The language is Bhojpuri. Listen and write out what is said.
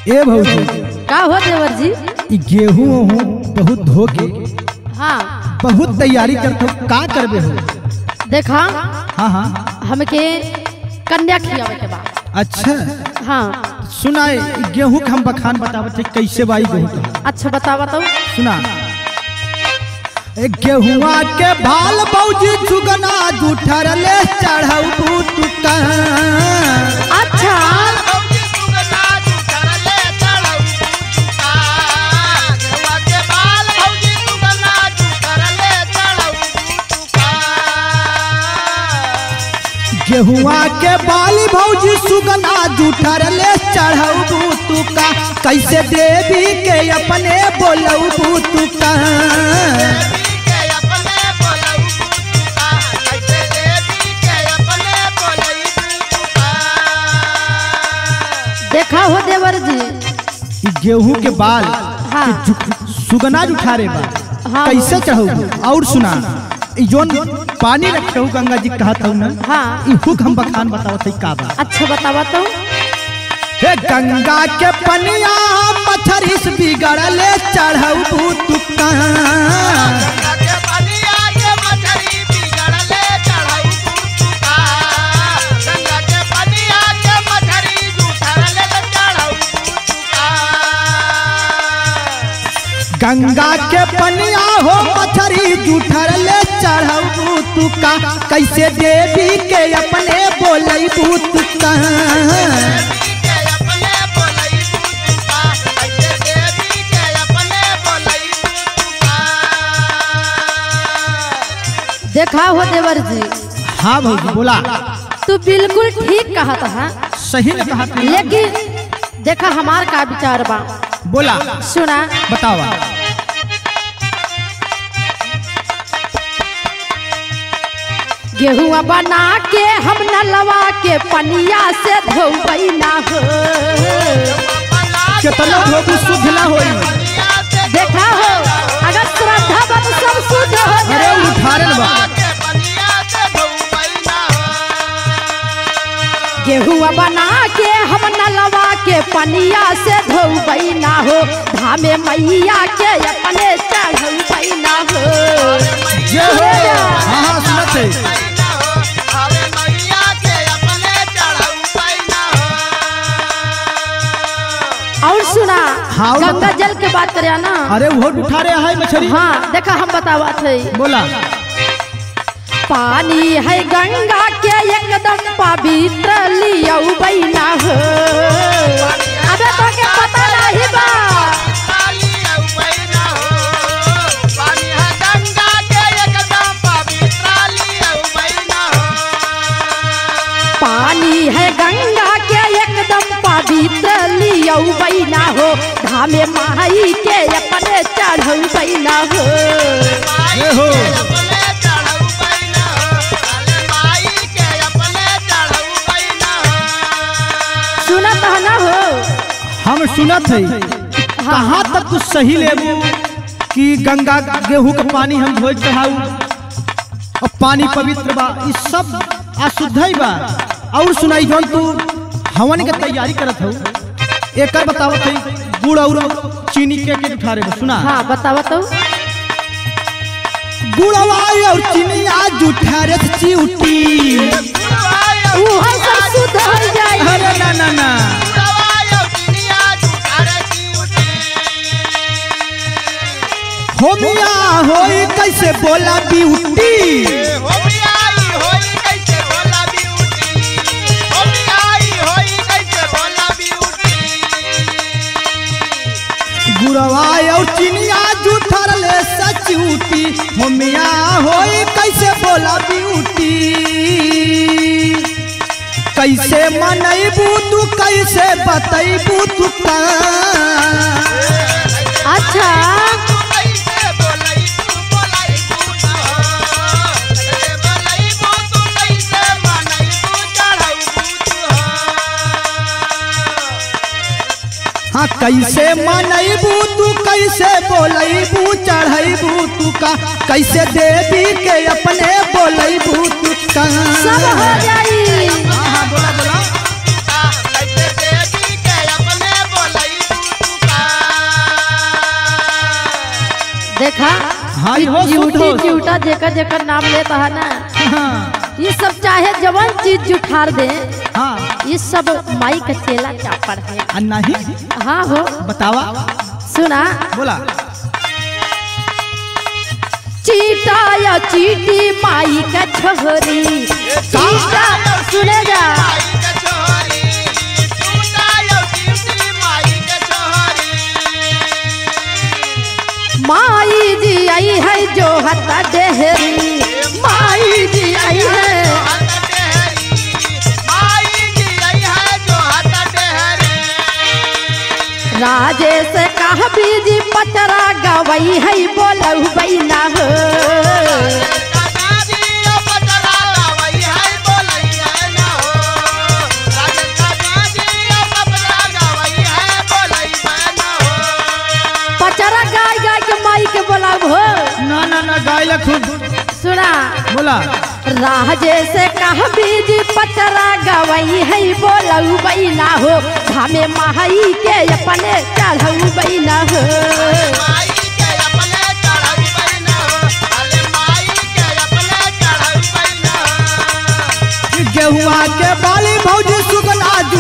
ए भौजी का हो देवर जी ई गेहूं ओहूं बहुत धो के हाँ बहुत तैयारी करते हो का करबे हो देखा हाँ हाँ हमके कन्या खियावे के बाद अच्छा हाँ सुनाए ई गेहूं के हम बखान बतावत है कैसे बाई गेहूं का अच्छा बता बताओ सुना ए गेहुआ के भाल बौजी चुगना जूठर ले चढ़ऊ तुका अच्छा गेहुआ के बाली भौजी सुगना जूठर ले चढ़ऊ तुका कैसे देवी के अपने बोलऊ तुका देखा हो देवर जी ई गेहूं के बाल हाँ। के जु- सुगना जुठारे बा हाँ। कैसे चढ़ऊ और सुना ई जोन पानी रखे हो गंगा जी कहत हूँ ना हाँ ई हुक हम बखान बतावत है का बा अच्छा बता बताओ हे गंगा के पनिया मछरी से बिगड़ले चढ़ऊ तुका गंगा के पनिया हो मछरी जुठरले चढ़ऊ तुका कैसे देवी के अपने बोलई तुका देखा हो देवर जी हाँ भौजी बोला तू बिल्कुल ठीक कहा था सही ने कहा तूने। लेकिन देखा हमार का विचार बा बोला सुना बतावा गेहुआ बना के हम नलवा के पनिया से धोबई ना हो कितना धोबी शुद्ध ना होई देखा हो अगर श्रद्धा बा तो सब शुद्ध हो अरे जाए उठारल बा गेहुआ बना के हम नलवा के पनिया से धोबई ना हो धामे मैया के अपने चढ़बई ना हो जे हो हाँ हाँ सुनत है और सुना हाँ, और गंगा बता। जल के बात करे ना अरे वो उठा रहे है मछली हाँ देखा हम बतावा थे बोला पानी है गंगा के एकदम पवित्र लियऊ बैना हो अबे तो के पता नहीं बा पानी है गंगा के एकदम पवित्र लियऊ बैना हो धामे माई के अपने चढ़ऊ बैना हो ये हो सुनत है ना हो हम सुनत है कहाँ तक तू सही लेबू कि गंगा गेहूं का पानी हम धोए चढ़ाऊ और पानी पवित्र बा ई सब अशुद्ध ही बा और सुनाई जौन तू हवन के तैयारी करत हो एकर बतावत है गुड़ और चीनी के के उठा रहे सुना हाँ बतावा तो गुड़वा और चीनी आज उठा रे चिउटी वो सब शुद्ध हो जाए अरे ना ना ना होमिया होई कैसे बोला ब्यूटी गुड़वा और चिनिया जूठर ले सचूटी होमिया होई कैसे बोला ब्यूटी कैसे मनैबू तू कैसे बतैबू तू का अच्छा हाँ कैसे मनैबू तू कैसे बोलैबू चढ़ैबू तू का कैसे देवी के अपने बोलैबू तू का सब हो जाई हाँ हाँ बोला बोला कैसे देवी के अपने बोलई हो शुद्ध ड्यूटी हो ड्यूटा जेकर जेकर नाम लेता है ना हाँ ये सब चाहे जवन चीज जुठार दे हाँ ये सब माई का चेला चापड़ है आ नहीं हाँ हो बतावा सुना बोला चीटा या चीटी माई का छोरी चीटा सुने जा माई जी आई है जो हता डेहरी माई जी आई है राजेश कह बीजी पचरा गवई है बोलऊ बैना हो पचरा गाय गाय के माई के बोलाऊ हो ना ना ना गाय खूब सुना बोला राजेश कह बीजी पचरा गवई है बोलऊ बैना हो धामे माई के अपने चढ़ऊ बैना हो गेहुआ के बाली भौजी सुगना